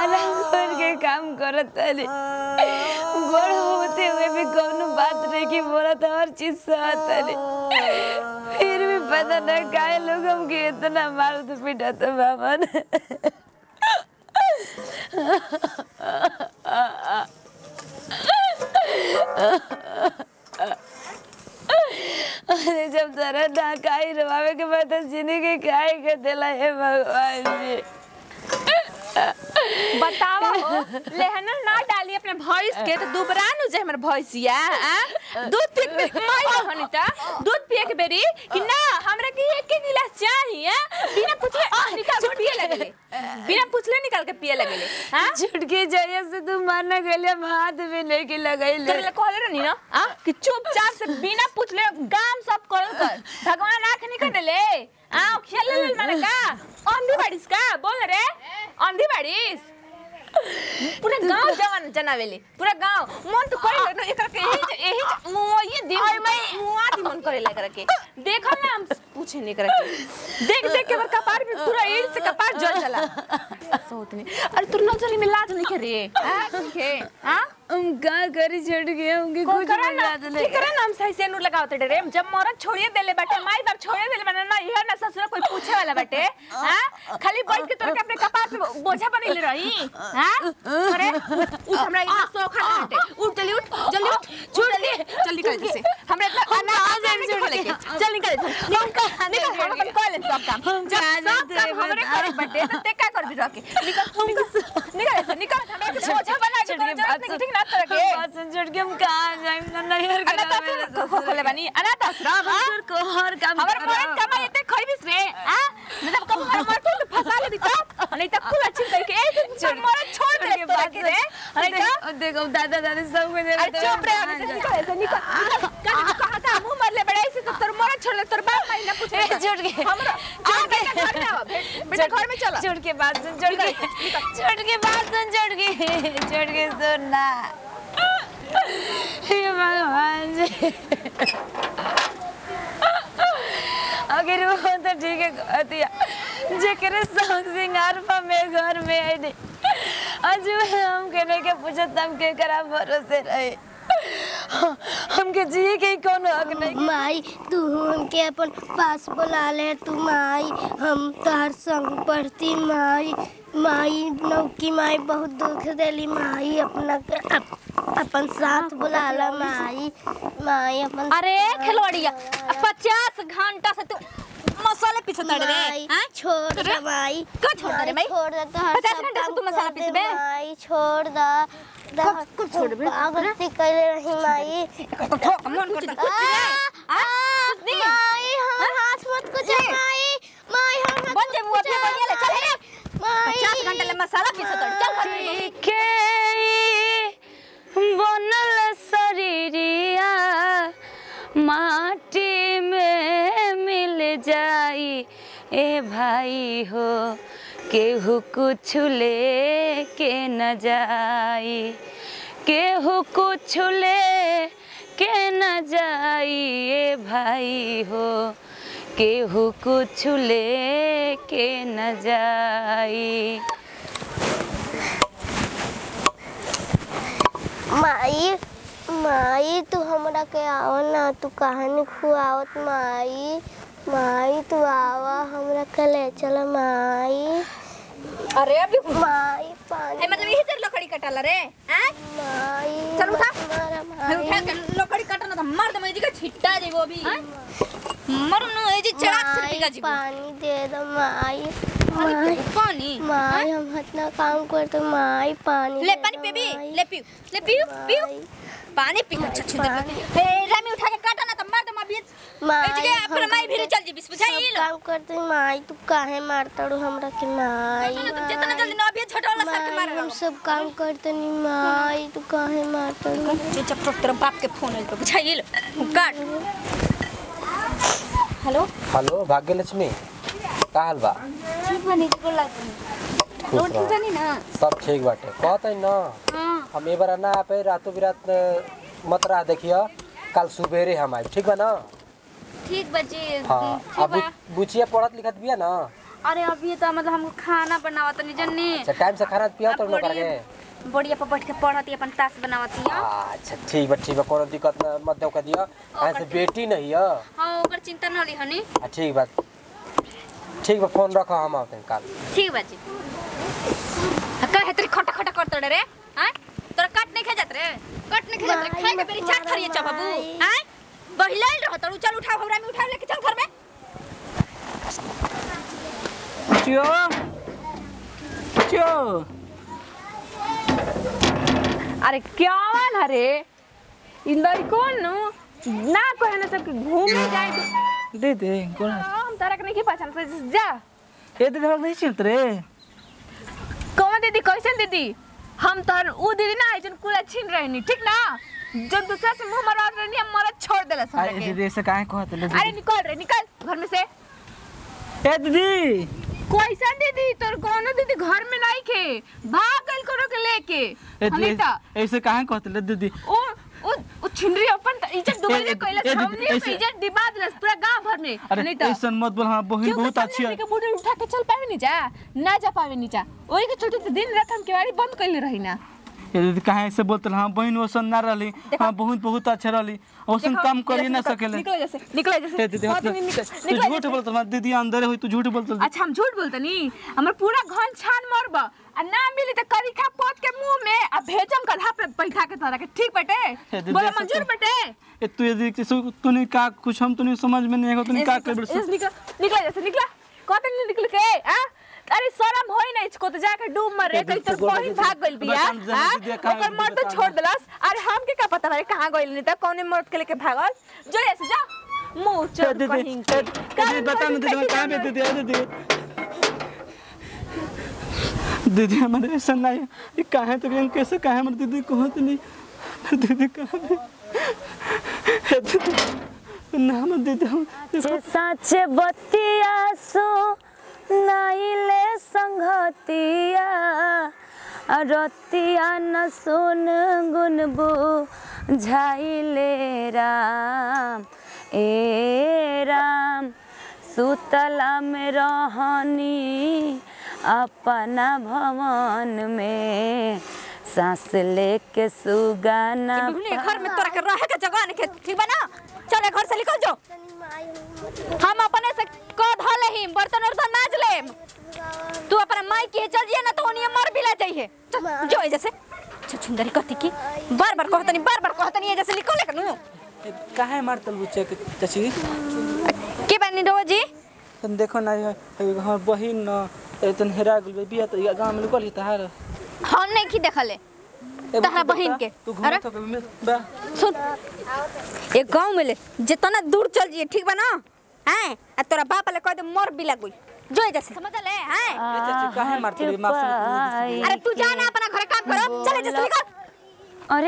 आराम करके काम करत तानी बड़ होते हुए भी कौनो बात नहीं की बोलत हर चीज सहत तानी फिर भी पता न काहे लोग हमके इतना मारत पीटत बामन अरे जब तरह ढकाई रवावे के बाद तो जिंदगी काहे के दिला हे भगवान जी बतावा हो लेहन ना डाली अपने भैंस के तो दुबरा नु जे हमर भैंसिया आ? दूध पी के माई रहनी त दूध पिए के बेरी कि ना हमरा के एक के गिलास चाहिए बिना पूछले निकाल के पिए लगले बिना पूछले निकाल के पिए लगले हां छुटकी जरिया से तू मारना गले हम हाथ भी नहीं की लगैले तोरे ला कहले रहनी ना आ कि चुपचाप से बिना पूछले काम सब करल कर भगवान आंख नहीं देले आ खेल ले माने का अंधी बाड़ीस का बोल रे अंधी बाड़ीस पूरा गांव जवान जनावेले पूरा गांव मन तो करे ना एकरा के यही यही मुआ ये दिन मुआ दी मन करे लग के देखल ना हम पूछे नहीं करे देख देख के हमर कपार पे पूरा ईड़ से कपार जल चला सोत नहीं अरे तू नजरी में लाज नहीं करे हां ठीक है हां हम का करी छुट गए हमके कुछ कुछ करा नहीं ना याद ठीक करा ना हम सही से नूर लगावते डरे जब मरद छोड़िए देले बाटे माई बाप छोड़िए देले बाटे ना इहर ना ससुर कोई पूछे वाला बाटे हां खाली बैठ के तोर के अपने कपार पे बोझा बनेले रही हां अरे उठ हमरा इतना सोखा ना हटे उठ जल्दी उठ जल्दी उठ छूट दे जल्दी कर जैसे हमरा इतना हम कहाँ जाएं छोड़ के? चल निकल निकल निकल हम अपन कर ले सब काम हम जब कहाँ सब जाते काम हमरे बता। करे बाटे तो ते का कर भी रखे निकल निकल निकल ऐसे निकल हमरा के बोझा बना के छुटकी कर बात जरूरत नहीं ठीक ना तरह के बात सुन छुट के हम कहाँ जाएं ना नहीं हर अनाथ आश्रम को खोले बानी अनाथ आश्रम हाँ? को हर काम हमर मरद कमाई एते खइबिस रे आ मतलब कब हमर मरद को फंसा ले दिता नहीं त कुल अच्छी करके ए छोड़ मरद छोड़ दे के तोरा बात के रे नहीं त देखो देखो दादा दादी सब कुछ अरे चुप रे अभी से निकल ऐसे निकल कल कहा था मुंह मर ले बड़ा ऐसे तो तोर मरद छोड़ ले तोर बाप माई ना पूछे ए, छोड़ के। हमरा छोड़ के घर में आओ बे- बेटा घर में चला छोड़ के बात सुन छोड़ के छोड़ के बात सुन छोड़ के छोड़ के सुन ना हे भगवान जी अगर वो तो ठीक है कहतिया जेकरे संग सिंगार पा में घर में आई नहीं आज हम कहने के पूछत हम के करा भरोसे रहे हमके जिए के कोनो हक नहीं माई तू हमके अपन पास बुला ले तू माई हम तोहर संग पढ़ती माई माई नौकी माई बहुत दुख देली माई अपना अप, अपन साथ बुला ला माई माई अपन अरे खिलवाड़िया पचास घंटा से तू मसाले पीछे तड़ रे माई हाँ? छोड़ दे माई का छोड़ दे रे माई? छोड़ दे तोहर पचास सब घंटा से काम तू मसाला कर दे पीसबे? माई छोड़ दा कब- कब छोड़बे? गलती कैले रही माई मन करता आ, आ, माई हम हाथ मत कुछ माई माई हम हाथ बन जे मत मुआ पे बढ़िया ले चल रे माई पचास घंटा ले मसाला पीछे तड़ चल घर में के बनल शरीरिया माटी में मिल जाई ए भाई हो केहू कुछ ले के न जाई केहू कुछ ले के न जाई ए भाई हो केहू कुछ ले के न जाई माई माई तू हमरा के आवा ना तू कहानी खुआवत माई माई तू आवा हमरा के ले चल माई अरे अभी माई पानी ए मतलब यही तेरे लकड़ी कटाला रे हैं माई चल उठा। मारा मैं माई उठा के लकड़ी काटना था मर दे मुझे का छिट्टा दे वो भी मर नु ए जी चढ़ा से माई पिका जी पानी दे दो माई माई पानी माई हम इतना काम करते माई पानी ले दे पानी दो, पे भी माई। ले पियो ले पियो पियो माई, पानी पी के छछ दे पानी। ए रामी उठा के काटा ना तो मार दे अभी ए माई जगह हम फिर माई भी चल जी बिस बुझाई सब लो काम करते माई तू काहे मारता रू हमरा के माई जितना जल्दी ना अभी छोटा वाला सर के माई, मार हम सब काम करते नहीं माई तू काहे मारता रू चुपचाप तो तेरे बाप के फोन आइल तो बुझाई लो काट हेलो हेलो भाग्यलक्ष्मी का हाल बा खुश रह। ना सब ठीक बाटे कहत है ना हम ए बार ना आ पे रातों बिरात न, मत रहा देखिए कल सुबेरे हम आए ठीक बा ना ठीक बच्चे हाँ अब बुचिया पढ़त लिखत बिया ना अरे अभी तो मतलब हमको खाना बनावत नहीं जन्नी अच्छा टाइम से खाना पिया तो अब लोग बड़ी- करके बढ़िया पर बैठ के पढ़ती अपन ताश बनावती है अच्छा ठीक बा ठीक बा कोनो दिक्कत ना मत दो कर दिया ऐसे बेटी नहीं है हाँ ओकर चिंता न रही हनी आ, ठीक बा ठीक बा फोन रखो हम आते हैं कल ठीक बा जी कहे तेरी खटा खटा करत रे हैं तोरा कट नहीं खा जात रे कट नहीं खा जात रे खाए के बेरी चाट खरिए च बाबू हैं बहिलाइल रह तड़ू चल उठाओ हमरा में उठाओ लेके चल घर में चियो चियो अरे क्या वाल हरे इंदर कौन नु ना कहे ना सब घूमे जाए तो दे दे कौन हम तारा के नहीं पहचान से जा ए दे हम नहीं चिंत रे कौन दीदी कैसन दीदी हम तोहर उ दीदी ना जन कुला छीन रहनी ठीक ना जो दूसरा से मुंह मरा रहनी हम मरा छोड़ देला सब अरे दीदी ऐसे काहे कहत ले अरे निकल रे निकल घर में से ए दीदी कैसन दीदी तोर कोनो दीदी घर में नहीं के भाग गइल करो के लेके ए दीदी अनिता ऐसे काहे कहत ले दीदी ओ ओ ओ छिनरी अपन त इज्जत डुबा ए- ले ए- कइला ए दीदी, हमने ऐसे- इज्जत डिबा दिलस पूरा गांव भर में अरे अनिता ऐसा मत बोल हाँ बहन क्यों बहुत के अच्छी सामने है के बूढ़े उठा के चल पावे नहीं जा ना जा पावे नहीं जा ओही के चलते तो दिन रात हम केवाड़ी बंद कइले रही ना ए दीदी काहे ऐसे बोलत हाँ बहन वसन ना रहली हाँ बहुत बहुत अच्छा रहली वसन देखो, काम करिए ना निकल, सकेले निकल जैसे निकल जैसे ए दीदी हाँ, मतलब तू निकल तू निकल झूठ जैसे। बोलत हमार दीदी अंदर हुई तू झूठ बोलत अच्छा हम झूठ बोलते नी हमर पूरा घन छान मरब आ ना मिली त करीखा पोत के मुंह में आ भेजम गधा पे बैठा के तोरा के ठीक बटे दीदी, बोला ऐसे मंजूर तो- बटे ए तू ये दीदी सु- तूने का कुछ हम तूने समझ में नहीं आएगा तूने का कर इस निकल निकल जैसे निकला कत नहीं निकल के आ अरे शरम होई नहीं इसको तो जाके डूब मरे ए, कहीं दीदी, तो गोड़ कहीं दीदी, भाग गइल बिया बताम जरा हां दीदी, कहाँ ओकर गइल मर्द बताम। छोड़ देलस अरे हमके का पता भाई कहां गइल नहीं त कौने मर्द के लेके भागल जो ऐसे जा मुंह ए, चोर दीदी कहीं ए, ए, दीदी बता ना दीदी मैं कहाँ पे दीदी ए, दीदी दीदी हमारे ऐसा नहीं है ये कहाँ है तो हम कैसे कहाँ है हमारे दीदी कहाँ तो नहीं हमारे दीदी कहाँ है ए, दीदी ना हमारे दीदी हम जे साँचे बतिया सो नाइले संगतिया आ रतिया न सुन गुनबू झाइले राम ए राम सुतला में रहनी अपना भवन में सांस लेके सुगाना बिहुली घर में तोरा के रहे के जगह नहीं ठीक बा ना चले घर से निकल जाओ हम अपने से क धले ही बर्तन उर्तन माज ले तू अपना माई के चल जिए ना तो उन्हें मर भी ला जाइए चल, जो है जैसे छुंदरी कहती की बार बार कहतनी बार बार कहतनी जैसे निकल ले कनु कहाँ है मार तल बुच्चे के चाची के बनी रो जी तुम देखो ना ये ये हमार बहिन न तन हेरा गेल बिया तो गांव में निकल तहार हम नहीं की देखले तहरा बहिन के तू अरे घूमत हो बा सुन एक गांव में ले जितना दूर चल जिए ठीक बा ना हैं आ तोरा बाप ले कह दे मर भी लगुई जो है जैसे समझ ले हैं ए, चाची काहे मारते रे माफ से अरे तू जा ना अपना घर काम करो चले जैसे निकल अरे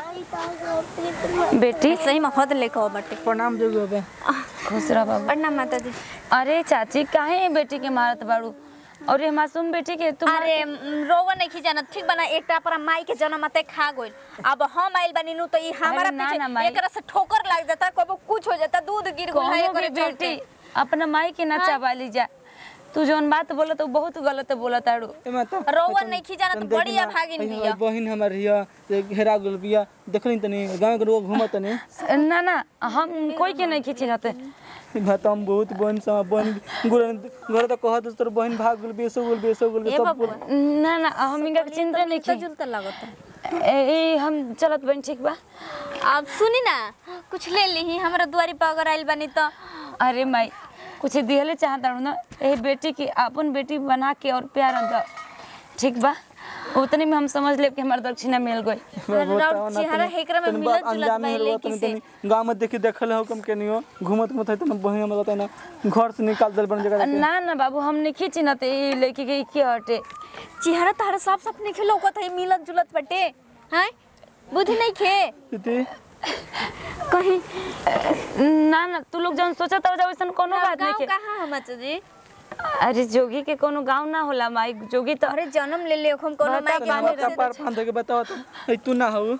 बेटी सही में हद लेके आओ बटे प्रणाम जोगी बे खुश रह बाबू प्रणाम माता जी अरे चाची काहे बेटी के मारत बाड़ू और ये मासूम बेटी के तुम अरे म, रोवा नहीं खिजाना ठीक बना एकटा अपना माई के जन्म मते खा गइल अब हम आइल बनी नु तो ई हमारा अरे ना ना पीछे माई। एकरा से ठोकर लग जाता कबो कुछ हो जाता दूध गिर गइल है कहो एकरे के बेटी बेटी अपना माई के ना चबाली जा तू जौन बात बोला तो बहुत गलत बोला ताड़ू एमा तो रोवा नहीं खिजाना तो बड़ी भागिन है बिया बहिन हमर हिया जे हेरा गेल बिया देखली तनी गांव के लोग घूमत तनी ना ना हम कोई के नहीं खींची रहते भातम बहुत बहन समा बहन गुर घर तो कहत तोर बहन भाग गेल बेसो गेल बेसो गेल ए सब बाबू ना ना हम इनका चिंता नहीं तो की जुलता लागत ए, हम चलत बन ठीक बा अब सुनी ना कुछ ले ली हमरा दुआरी पर अगर आइल बनी तो अरे माई कुछ दिहले चाहता हूँ ना ए बेटी की अपन बेटी बना के और प्यार अंदर ठीक बा उतने में हम समझ ले कि हमारा दक्षिणा मिल गई राउर चेहरा हेकरा में मिलत जुलत बाइले किसे गांव में देखी देखल हो कम के नियो घूमत घूमत है तो बहिन हम बताए ना घर से निकाल दल बन जगह ना ना बाबू हम नहीं खींची ना तो ये लेके गई की हटे चेहरा तारा साफ साफ नहीं लौकत है मिलत जुलत बटे हैं बुद्धि नहीं खे दीदी कहीं ना ना तू लोग जौन सोचा था वैसा कोनो बात नहीं गाँव के कहाँ हम जी अरे जोगी के कोनो गांव ना होला माई जोगी तो अरे जन्म ले ले हम कोनो माई के नाम गोद का से पार फांद के बताओ तो ए, तू ना हो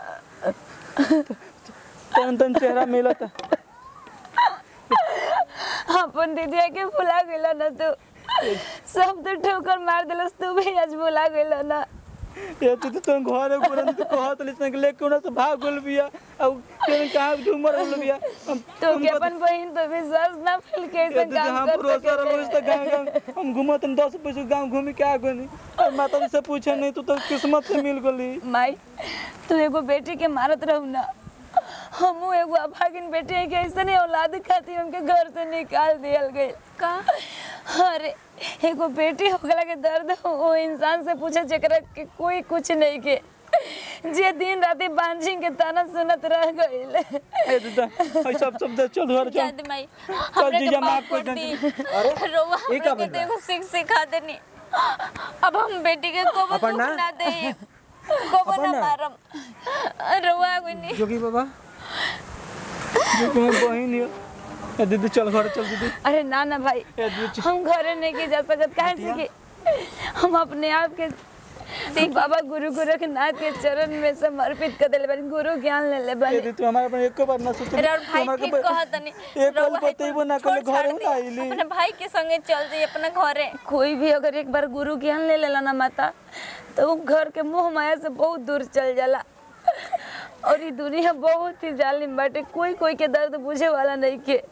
तन तन चेहरा मिलत अपन दीदी के भुला गेला ना तू सब तो ठोकर मार दिलस तू भी आज बोला गइल ना ये तू तो तुम घर पूरा तू कहत लिसन के लेके उना से भाग गेल बिया अब केन कहां झूमर गेल बिया हम तो के अपन बहन तो विश्वास ना फैल के ऐसा ये काम हम कर भरोसा रहो इस सके तक गांव गांव हम घूमत न 10 पैसे गांव घूमी के आ गनी और माता जी से पूछे नहीं तू तो किस्मत से मिल गली माई तू एगो बेटी के मारत रहू ना हमू एगो अभागिन बेटी है कि ऐसे नहीं औलाद खातिर हमके घर से निकाल दियल गई का अरे एगो बेटी होगला के दर्द वो इंसान से पूछे जेकरा के कोई कुछ नहीं के जे दिन राति बांझी के ताना सुनत रह गइल ए दादा ऐ सब सब दे चल घर चल जाद माई हमरे के जीजा माफ माफ कर कर दे। दी रोवा ये का हमरे के बन रहा? देखो सीख सिखा देनी अब हम बेटी के को अपन दुख ना? ना दे को अपन ना ना? मारम रोवा गुनी जोगी बाबा जो तुम्हें बहन है ए दीदी चल घर चल दीदी अरे ना ना भाई ए दीदी चल। हम घरे नहीं के जा सकत काहे से कि हम अपने आप के बाबा गुरु गोरखनाथ के चरण में समर्पित कर दिले बानी गुरु ज्ञान ले ले ए बानी दीदी तू हमारे पर एक बार ना सोच अरे और भाई ठीक कहत नहीं एक पल बतेबो ना कल घर ना आइली अपने भाई के संगे चल जाइए अपना घरे कोई भी अगर एक बार गुरु ज्ञान ले लेला ना माता तो वो घर के मोह माया से बहुत दूर चल जाला और ये दुनिया बहुत ही जालिम बाटे कोई कोई के दर्द बुझे वाला नहीं के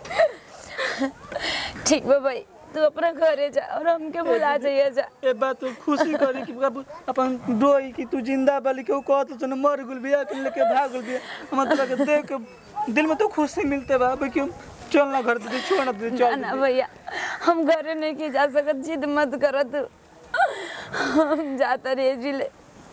ठीक बा भाई तू अपना घरे जा और हमके बुला जाइए जा ए बात तू खुशी करी कि बाबू अपन डोई कि तू जिंदा बाली के कहत तू मर गुल बिया के लेके भाग गुल बिया हम तोरा के देख के दिल में तो खुशी मिलते बा भाई क्यों चल ना घर दीदी छोड़ ना दीदी ना चल ना भैया हम घरे नहीं की जा सकत जिद मत कर तू हम जाता रहे जिले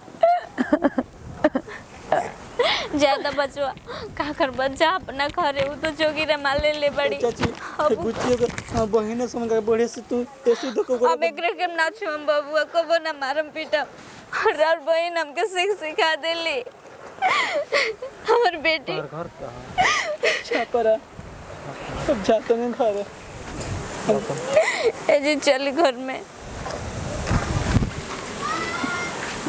ज्यादा बचवा का कर बच्चा अपना घरे वो तो जोगी रे माल ले ले बड़ी चाची ए बुच्ची के हां बहिने समझ के बढ़े से तू ऐसे तो को अब एकरे के ना छुम बबुआ को वो ना मारम पीटम और और बहन हमके सीख सिखा देली हमर बेटी घर घर कहाँ छापरा अब जाते हैं घर ए जी चली घर में